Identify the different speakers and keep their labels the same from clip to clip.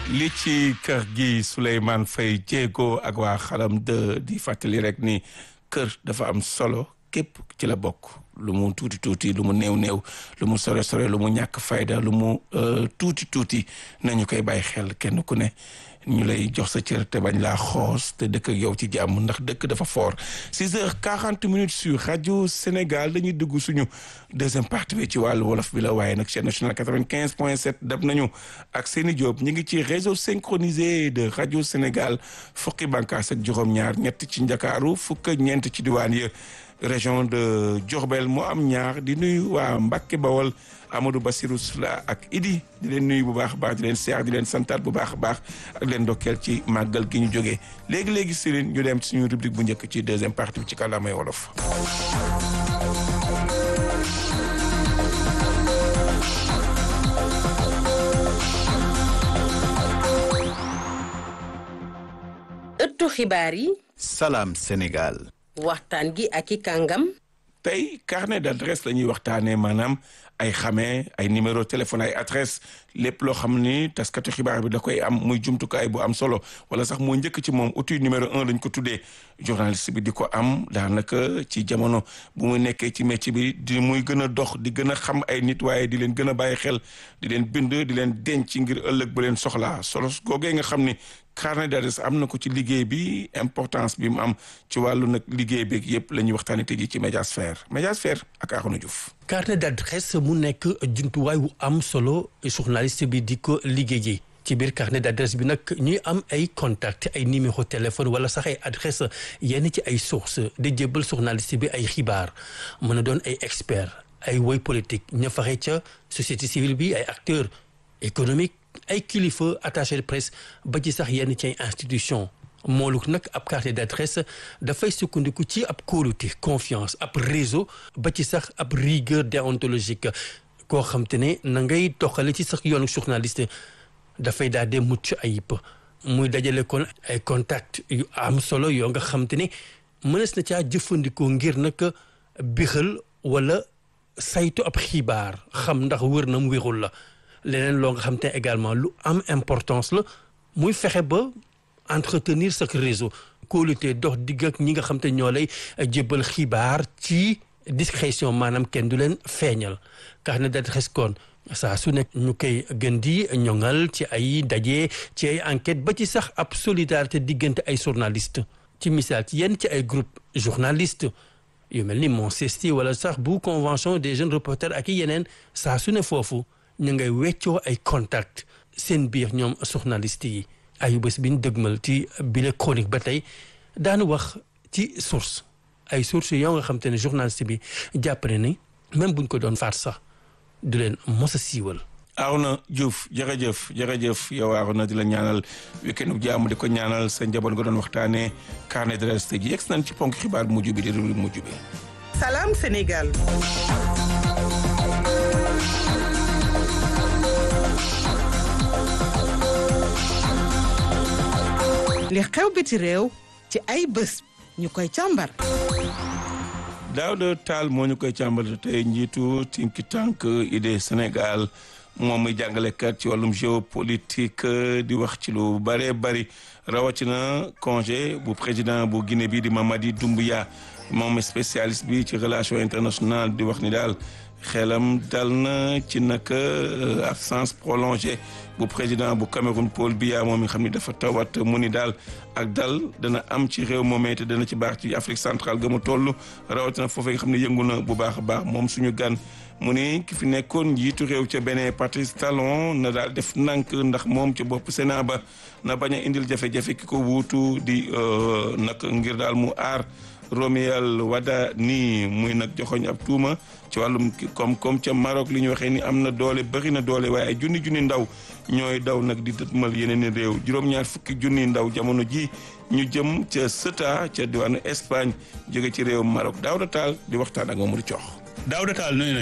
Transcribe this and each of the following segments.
Speaker 1: li ci kër gi Souleymane Faye jéego ak waa xalam de di fàttali rek ni kër dafa am solo képp ci la bokk lu mu tuuti tuuti lu mu néew néew lu mu sore sore lu mu ñàkk fayda lu mu tuuti tuuti nañu koy bàyyi xel kenn ku ne ñu lay jox sa cër te bañ laa xoos te dëkk ak yow ci jàmm ndax dëkk dafa fort six heures quarante minutes sur rajo Sénégal dañuy dugg suñu deuxième partie bi ci wàllu wolof bi la waaye nag chaîne nationale quatre-vingt-quinze point sept dab nañu ak Seni Diop ñu ngi ci réseau synchronisé de rajo Sénégal fukki bànqaas ak juróom-ñaar ñett ci Ndakaaru fukk ak ñeent ci diwaan yi région de Diourbel moo am ñaar di nuyu waa Mbacke Bawol Amadou Bassirou Sula ak Idi di leen nuyu bu baax a baax di leen seex di leen santaat bu baax a baax ak leen ndokkeel ci màggal gi ñu jógee léegi léegi Serigne ñu dem ci suñu rubrique bu njëkk ci deuxième partie bi ci kàllaamay wolof.
Speaker 2: ëttu xibaar yi.
Speaker 3: Salam Sénégal.
Speaker 2: waxtaan gi ak i kàngam.
Speaker 1: tey carnet d'adresse la ñuy waxtaanee maanaam ay xamee ay numéro téléphone ay adresse lépp loo xam ni taskatu xibaar bi da koy am muy jumtukaay bu am solo wala sax moo njëkk ci moom outil numéro un lañ ko tuddee journaliste bi di ko am daanaka ci jamono bu muy nekkee ci métier bi di muy gën a dox di gën a xam ay nit waaye di leen gën a bàyyi xel di leen bind di leen denc ngir ëllëg ba leen soxlaa solo googee nga xam ni carnet d'adresse am na ko ci liggéey bi importance bi mu am ci wàllu nag liggéey beeg yëpp la ñuy waxtaanee tey jii ci Médiasphère Médiasphère ak Arouna Diouf.
Speaker 4: carnet d'adresse mu nekk jumtuwaay wu am solo journaliste bi di ko liggéeyee ci biir carnet d'adresse bi nag ñuy am ay contact ay numéro téléphone wala sax ay adresse yenn ci ay source di jébbal journaliste bi ay xibaar mën a doon ay expert ay woy politique ña faxe ca société civile bi ay acteurs économiques ay kilifa attaché de presse ba ci sax yenn ci ay institution mooluk nag ab carnet d'adresse dafay sukkandiku ci ab kóolute confiance ab réseau ba ci sax ab rigueur déontologique koo xam te ne na ngay doxale ci sax yoonu journaliste dafay daal de mucc ayib muy dajale kon ay contact yu am solo yoo nga xam te ne mënees na caa jëfandikoo ngir nag bixal wala saytu ab xibaar xam ndax wër na mu wérul la leneen loo nga xam te également lu am importance la muy fexe ba entretenir sa réseau kóolute dox digg ak ñi nga xam te ñoo lay jébbal xibaar ci discrétion maanaam kenn du leen feeñal carnet d'adresse kon saa su nekk ñu koy gën di ñoŋal ci ay daje ci ay enquête ba ci sax ab solidarité diggante ay journaliste ci misaal ci yenn ci ay groupe journaliste yu mel ni Monsesti wala sax bu convention des jeunes reporters ak i yeneen saa su ne foofu ñu ngay weccoo ay contact seen biir ñoom journaliste yi ayu bés bi ñu dëgmal ci bile chronique ba tey daanu wax ci source ay source yoo nga xam te ne journaliste bi jàpp ne ni même buñ ko doon faat sax du leen mos a siiwal
Speaker 1: Arouna Diouf jërëjëf jërëjëf yow Arouna di la ñaanal week-end bu jàmm di ko ñaanal sa njaboot nga doon waxtaanee carnet d'adresse tey ji yegg nañ ci ponk xibaar bu mujj bi di rubrique mujj bi.
Speaker 5: Salam Sénégal. li xew biti réew ci ay bés ñu koy càmbar.
Speaker 1: Daouda Tall moo ñu koy càmbar tey njiitu think tank idée Sénégal moom muy jàngalekat ci wàllum géopolitique di wax ci lu bëree bëri rawatina congé bu président bu Guinée bi di Mamadi Doumbouya moom spécialiste bi ci relation internationale di wax ni daal xelam dal na ci naka absence prolongée bu président bu Cameroun Paul Biya moom mi xam ni dafa tawat mu ni daal ak dal dana am ci réew moomee te dana ci baax ci Afrique centrale ga mu toll rawatina foofee nga xam ne yëngu na bu baax a baax moom suñu gan mu ni ki fi nekkoon njiitu réew ca Bénin Patrice Talon na daal def nank ndax moom ca bopp Sénat ba na bañ a indil jafe-jafe ki ko wuutu di nag ngir daal mu aar Romuald Wadani muy nag joxoñ ab tuuma ci wàllum koom-koom ca Maroc li ñu waxee ni am na doole bëri na doole waaye ay junni junni ndaw ñooy daw nag di dëtmal yeneen i réew juróom-ñaar fukki junni ndaw jamono ji ñu jëm ca Ceuta ca diwaanu Espagne jóge ci réew Maroc Daouda Tall di waxtaan ak Mamadou Coox.
Speaker 6: Daouda Tall nuyu nañ la.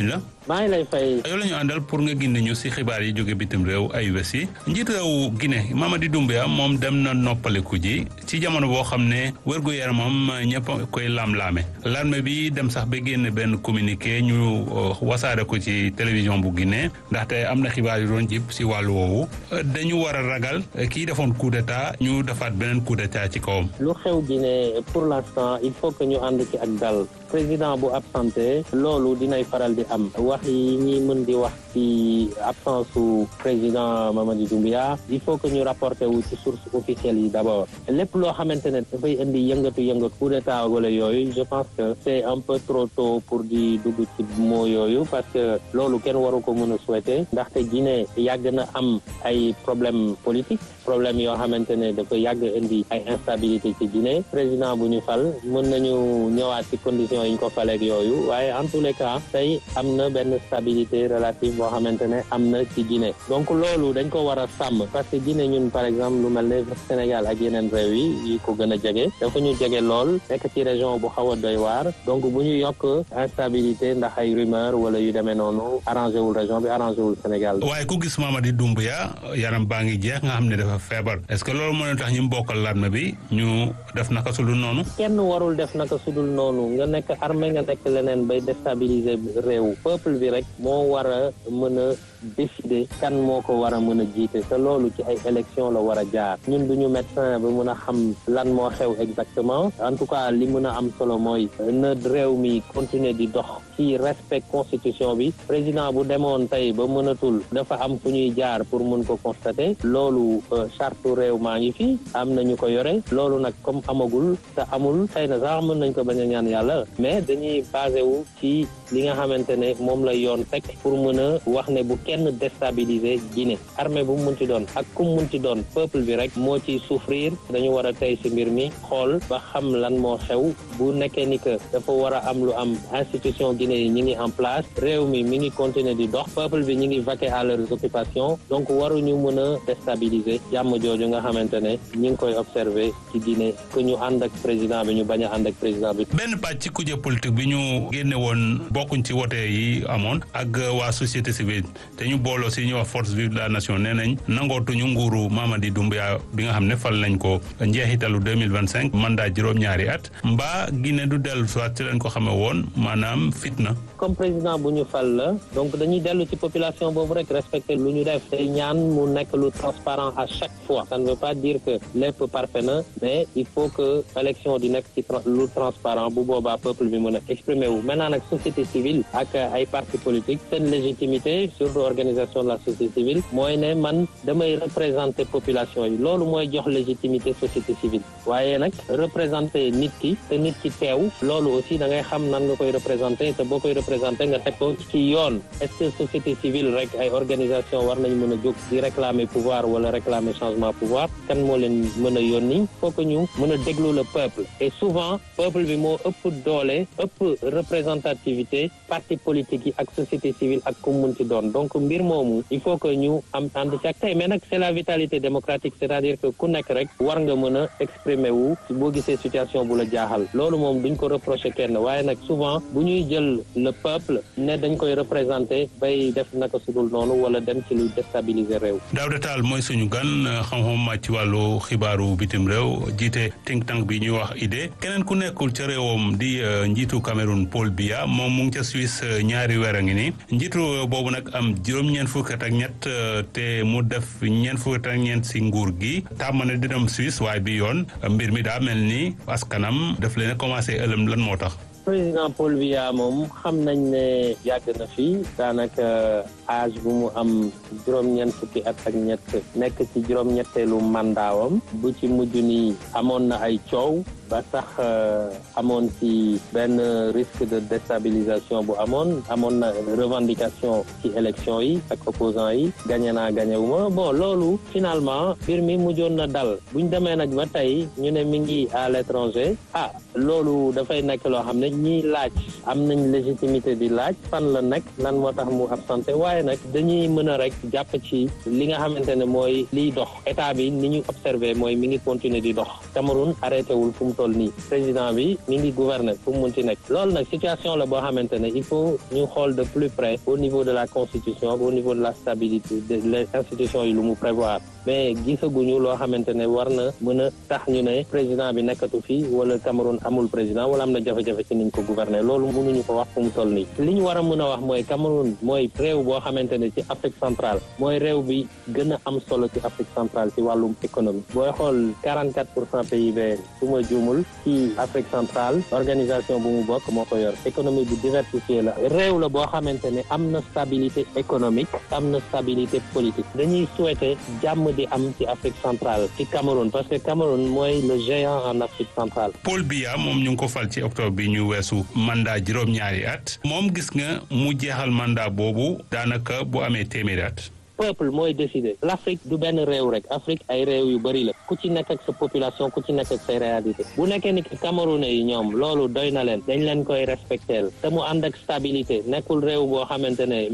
Speaker 3: maa ngi lay fay.
Speaker 6: yow la ñu àndal pour nga gindi ñu si xibaar yi jóge bitim réew ay wés yi njiit réew Guinée Mamadi Doumbouya moom dem na noppaliku ji ci jamono boo xam ne wérgu yaramam ñëpp koy laam-laame l'armée bi dem sax ba génn benn communiqué ñu wasaare ko ci télévision bu Guinée ndaxte am na xibaar yu doon jib si wàllu woowu dañu war a ragal kii defoon coup d'état ñu defaat beneen coup d'état ci kawam.
Speaker 3: lu xew Guinée pour l'instant il faut que ñu ànd ci ak dal président bu absenté loolu dinay faral di am wax yi ñi mën di wax ci absence su président Mamadi Doumbouya il faut que ñu rapporté wu ci source officielle yi d'abord lépp loo xamante ne dafay indi yëngatu yëngatu coup d'état wala yooyu je pense que c'est un peu trop tôt pour di dugg ci moo yooyu parce que loolu kenn waru ko mën a souhaiter ndaxte Guinée yàgg na am ay problème politique problème yoo xamante ne dafa yàgg indi ay instabilité ci Guinée président bu ñu fal mën nañu ñëwaat ci conditions yi ñu ko faleeg yooyu waaye en tous les cas tey am na benn stabilité relative boo xamante ne am na ci Guinée donc loolu dañ ko war a sàmm parce que Guinée ñun par exemple lu mel ne Sénégal ak yeneen réew yi yi ko gën a jege dafa ñu jege lool nekk ci région bu xaw a doy waar donc bu ñu yokk instabilité ndax ay rumeur wala yu demee noonu arrangé wul région bi arrangé wul Sénégal.
Speaker 6: waaye ku gis Mamadi Doumbouya yaram baa ngi jeex nga xam ne dafa feebar est-ce que loolu moo tax ñu bokkal l'armée bi ñu def naka sudul noonu.
Speaker 3: kenn warul def naka sudul noonu nga nekk armée nga nekk leneen bay déstabiliser réew peuple bi rek moo war a mën a décider kan moo ko war a mën a jiite te loolu ci ay élection la war a jaar ñun duñu médecin ba mën a xam lan moo xew exactement en tout cas li mën a am solo mooy na réew mi continuer di dox ci respect constitution bi président bu demoon tey ba mënatul dafa am fu ñuy jaar pour mën ko constater loolu charte réew maa ngi fi am na ñu ko yore loolu nag comme amagul te amul xëy na sax mën nañ ko bañ a ñaan yàlla mais dañuy basé wu ci li nga xamante ne moom la yoon teg pour mën a wax ne bu kenn déstabiliser Guinée armée bu mu munti doon ak ku mu munti doon peuple bi rek moo ciy souffrir dañu war a tey ci mbir mi xool ba xam lan moo xew bu nekkee ni que dafa war a am lu am institution Guinée yi ñi ngi en place réew mi mi ngi continuer di dox peuple bi ñi ngi vaquer à leurs occupations donc waruñu mën a déstabiliser jàmm jooju nga xamante ne ñi ngi koy observer ci Guinée que ñu ànd ak président bi ñu bañ a ànd ak président bi.
Speaker 6: benn pàcc ci kuje politique bi ñu génne woon bokkuñ ci wote yi amoon ak waa société civile te ñu booloo si ñuy wax force vive de la nation nee nañ nangootuñu nguuru Mamadi Doumbouya bi nga xam ne fal nañ ko njeexitalu deux mille vingt cinq mandat juróom-ñaari at mbaa Guinée du dellu soit ci lañ ko xamee woon maanaam fitna.
Speaker 3: comme président bu ñu fal la donc dañuy dellu ci population boobu rek respecter lu ñu def tey ñaan mu nekk lu transparent à chaque fois ça ne veut pas dire que lépp parfait na mais il faut que élection di nekk ci lu transparent bu boobaa peuple bi mën a exprimer wu maintenant nag société civile ak ay partis politiques seen légitimité surtout organisation de la société civile mooy ne man damay représenter population yi loolu mooy jox légitimité société civile waaye nag représenter nit ki te nit ki teew loolu aussi da ngay xam nan nga koy représenter te boo koy représenter nga teg ko ci yoon est-ce que société civile rek ay organisation war nañ mën a jóg di réclamer pouvoir wala réclamer changement pouvoir kan moo leen mën a yónni faut que ñu mën a déglu le peuple et souvent peuple bi moo ëpp doole ëpp représentativité parti politique yi ak société civile ak ku mun ci doon donc mbir moomu il faut que ñu am ànd ci ak tey mais nag c'est la vitalité démocratique c'est-à-dire que ku nekk rek war nga mën a exprimer wu boo gisee situation bu la jaaxal loolu moom duñ ko reprocher kenn waaye nag souvent bu ñuy jël le peuple ne dañ koy représenter bay def naka sudul noonu wala dem ci luy déstabiliser réew.
Speaker 6: Daouda Tall mooy suñu gan xam-xam màcc ci wàllu xibaaru bitim réew jiite think tank bi ñuy wax idée keneen ku nekkul ca réewam di njiitu Cameroun Paul Biya moom mu ngi ca Suisse ñaari weer a ngi nii njiitu boobu nag am juróom-ñeent fukki at ak ñett te mu def ñeent fukki at ak ñeent si nguur gi tàmm na di dem Suisse waaye bi yoon mbir mi daa mel ni askanam daf leen a commencé ëlëm lan moo tax.
Speaker 3: président Paul Biya moom xam nañ ne yàgg na fi daanaka âge bu mu am juróom-ñeent fukki at ak ñett nekk ci juróom-ñetteelu mandaawam bu ci mujj ni amoon na ay coow ba sax amoon ci benn risque de déstabilisation bu amoon amoon na revendication ci élection yi ak opposants yi gagné naa gagné wu ma bon loolu finalement mbir mi mujjoon na dal buñ demee nag ba tey ñu ne mi ngi à l'étranger ah loolu dafay nekk loo xam ne ñiy laaj am nañ légitimité di laaj fan la nekk lan moo tax mu absenté waaye nag dañuy mën a rek jàpp ci li nga xamante ne mooy liy dox état bi ni ñu observé mooy mi ngi continuer di dox Cameroun arrêté wul fu mu toll nii président bi mi ngi gouverner fu mu munti nekk loolu nag situation la boo xamante ne il faut ñu xool de plus près au niveau de la constitution au niveau de la stabilité de les institutions yi lu mu prévoir mais gisaguñu loo xamante ne war na mën a tax ñu ne président bi nekkatu fi wala Cameroun amul président wala am na jafe-jafe ci niñ ko gouverner loolu mënuñu ko wax fu mu toll nii li ñu war a mën a wax mooy Cameroun mooy réew boo xamante ne ci Afrique centrale mooy réew bi gën a am solo ci Afrique centrale ci wàllum économie booy xool 44 pour cent PIB su ma juumul ci Afrique centrale organisation bu mu bokk moo ko yor économie bu diversifiée la réew la boo xamante ne am na stabilité économique am na stabilité politique dañuy souhaiter jàmm di am ci Afrique centrale ci Cameroun parce que Cameroun mooy le géant en Afrique centrale.
Speaker 6: Paul Biya moom ñu ngi ko fal ci octobre bi ñu weesu mandat juróom-ñaari at moom gis nga mu jeexal mandat boobu daanaka bu amee téeméeri at.
Speaker 3: peuple mooy décider l'Afrique du benn réew rek Afrique ay réew yu bëri la ku ci nekk ak sa population ku ci nekk ak say réalité bu nekkee ni Camerounais yi ñoom loolu doy na leen dañ leen koy respecter te mu ànd ak stabilité nekkul réew boo xamante ne